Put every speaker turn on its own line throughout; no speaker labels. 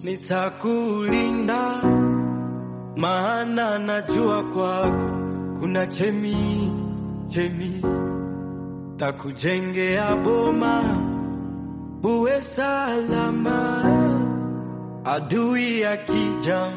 nitakulinda, maana najua kwako kuna chemi chemi, takujengea boma uwe salama, adui akija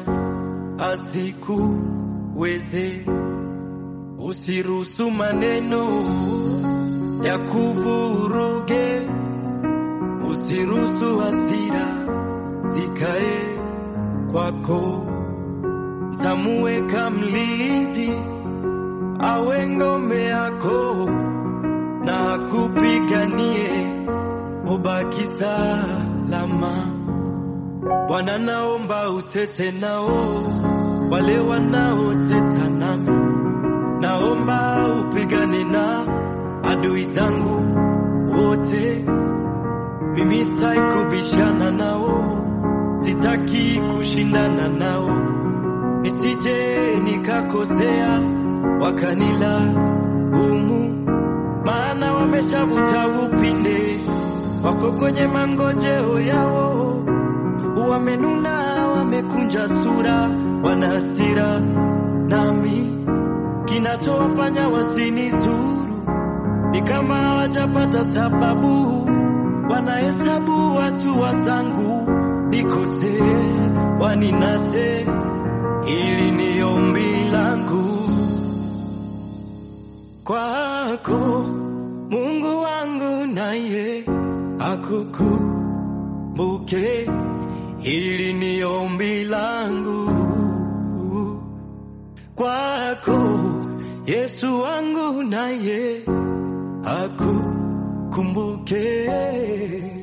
asikuweze. Usiruhusu maneno ya kuvuruge, usiruhusu hasira zikae kwako. Tamuweka mlinzi awe ngome yako, na akupiganie ubaki salama. Bwana, naomba utete nao wale wanaoteta nami, naomba upigane na adui zangu wote. Mimi sitaki kubishana nao, sitaki kushindana nao, nisije nikakosea wakanila umu, maana wameshavuta upinde, wako kwenye mangojeo yao, wamenuna, wamekunja sura, wana hasira nami, kinachowafanya wasinizuru ni kama hawajapata sababu, wanahesabu watu wazangu nikose, waninase. Hili ni ombi langu kwako, Mungu wangu, naye akukumbuke. Hili ni ombi langu kwako, Yesu wangu, naye akukumbuke.